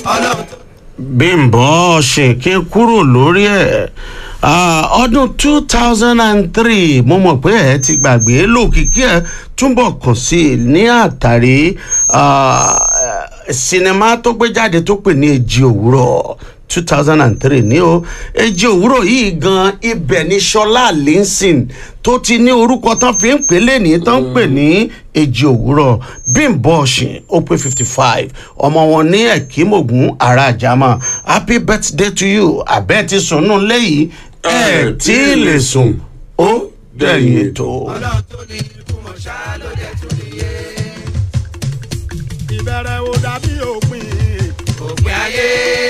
ọlọ́run tó. bímbọ ṣèké kúrò lórí ẹ ọdún two thousand and three mo mọ̀ pé ẹ ti gbàgbé lókìkí ẹ túbọ̀ kàn sí i ní àtàrí ah, sinimá tó gbé jáde tó pè ní èjì òwúrọ̀ two thousand and three ní o èjì òwúrọ̀ yìí gan ibẹ̀ ní sọlá linson tó ti ní orúkọ tán fi ń pè lẹ́ni tán ń pè ní èjì òwúrọ̀ bímbọ ọ̀sìn ó pé fifty five ọmọ wọn ní ẹ̀kímògún ara àjàmọ́ happy birthday to you àbẹ́ ti sùnnú lẹ́yìn ẹ̀ tí ì lè sùn ó dẹ̀yìn ètò. ọlọ́run tó ní ikú mọ̀ ṣá ló dẹ̀ tún níye. ìbẹ̀rẹ̀ ò dàbí òpin òpin ayé.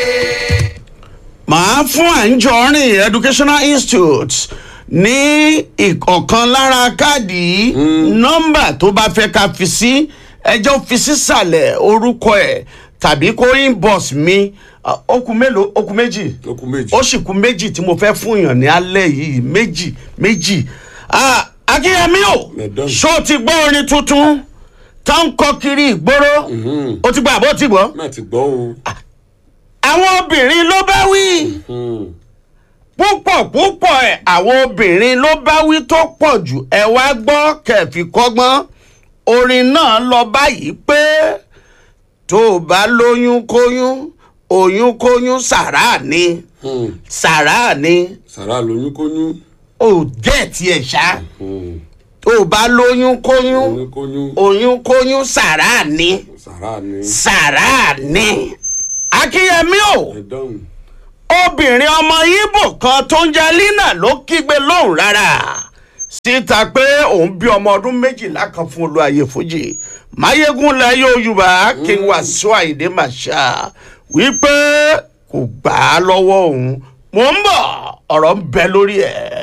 màá fún àǹjọrin educational institute ní ìkọ̀kan lára káàdì nọ́mbà tó bá fẹ́ ká fi sí ẹjọ́ fi sísàlẹ̀ orúkọ ẹ̀ tàbí kó inbox mi Ah, ó kù mélòó ó kù méjì ó kú méjì. ó sì kù méjì tí mo fẹ́ fún yàn ní alẹ́ yìí méjì méjì Ah, akínyẹmí o Madam. ṣó ti gbọ́ orin tuntun tó ń kọ kiri ìgboro ó ti gbọ́ àbó ti gbọ́ má ti gbọ́ o. àwọn obìnrin ló bá wí púpọ̀ púpọ̀ ẹ̀ àwọn obìnrin ló bá wí tó pọ̀ jù ẹ wá gbọ́ kẹfì kọ́gbọ́n orin náà lọ báyìí pé tó o bá lóyún kóyún oyún kóyún sàrà ni sàrà ni sàrà lóyún kóyún. ò jẹ́ tiẹ̀ ṣá tó o bá lóyún kóyún oyún kóyún. oyún kóyún sàrà ni sàrà ni. sàrà ni akínyẹmí o ẹ dáhùn. obìnrin ọmọ ibo kan tó ń jẹ lina ló kígbe lóhùn rárá síta pé òun bí ọmọ ọdún méjìlá kan fún olúwaye fújì mayegun lẹ yorùbá kí n wá sọ àìdè màṣá wípé kò gbà á lọ́wọ́ òun mò ń bọ̀ ọ̀rọ̀ ń bẹ lórí ẹ̀.